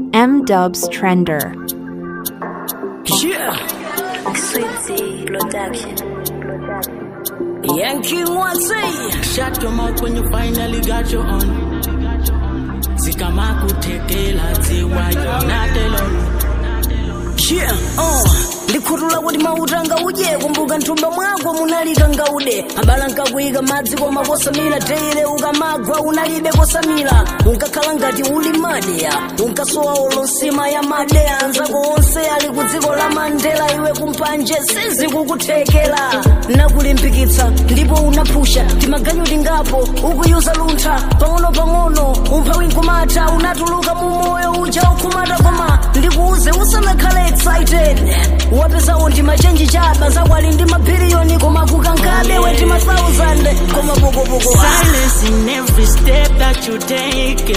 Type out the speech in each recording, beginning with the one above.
M Dubs Trender. Yeah, Sweetie Production. Yankee one say, shut your mouth when you finally got your own. Zikama kutekela ziwa you're not alone. Yeah, uh. ndikhutula kuti mautanga uje kumbuka nthumba mwako munalika ngaude abala nkakuyika madzi koma kosamira teire ukamagwa unalibe kosamira unkakhala ngati uli madeya unkasowa olonsima ya madeya anzako onse ali ku dziko la mandela iwe kumpanje sizikukuthekera nakulimbikitsa ndipo unaphusha timaganyu tingapo ukuyuza luntha pang'ono-pang'ono umphawi nkumata unatuluka mu moyo uja ukhumata koma ndikuuze usanakhale excited wapesawo ndi machenji chaba zakwali ndi mabiliyoni koma kukankabe weti ma 1000 koma pokopoko Silence in every step that you take.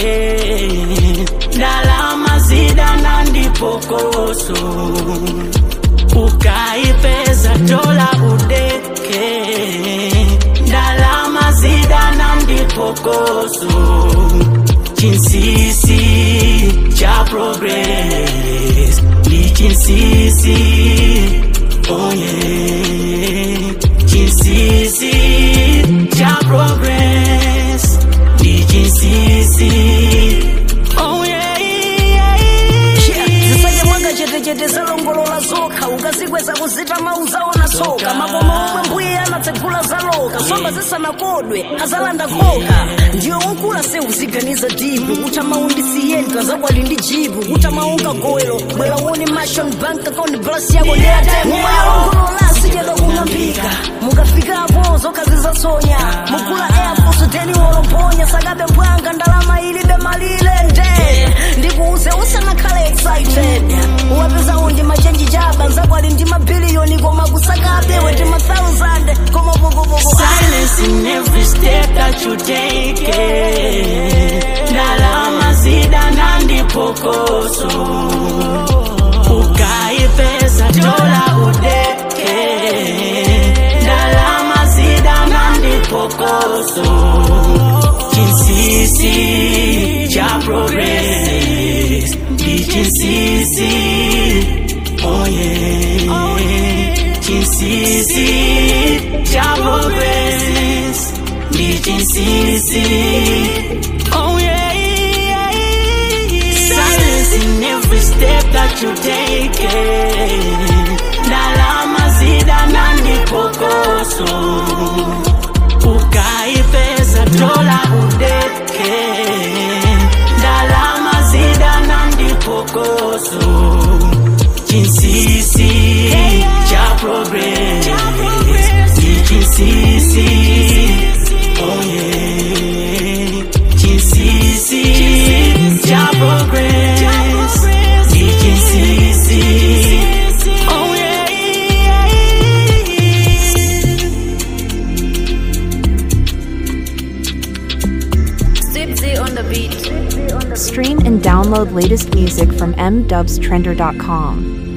Ndalama zida na ndipokoso ukaipeza dola udeke ndalama zida na ndipokoso chinsisi cha progress ndi chinsisi oh yeah chinsisi cha progress ndi chinsisi oh yeah, yeah, yeah. zisake mwanga chetechete zalongolola zokha ukazikweza kuzita mauzaona soka makoma omwe mbuye anatsegula zaloka somba zisanakodwe azalanda khoka ndiyo ukula se uziganiza dipu kuta maundisiyenta zakwali ndi jipu kuta maunga goelo bwera uone mashon bank account blasi yako ndeyatenguyalongolola sichedwa kung'ambika mukafikapo zokha zizasonya mugula air force teni wolomponya sakabe bwanga ndalama ilibe malire nde ndikuuze usanakhale excited uwapezawo ndi machenji chaba nzakwali ndi mabiliyoni koma kusakabe weti ma 1000 koma pokopoko Silence in every step that you take. Ndalama zida na ndipokoso ukaipeza dola udeke ndalama zida na ndipokoso chinsisi cha progress ndi chinsisi oh yeah chinsisi cha progress ndi chinsisi oh yeah, yeah, yeah. silence in every step that you take ndalama zida na ndipokoso ukaipeza dola udeke ndalama zida na ndipokoso chinsisi cha progress ni chinsisi oh yeah chinsisi cha progress ni chinsisi oh yeah Sweetie on the beat. Stream and download latest music from mdubstrender.com.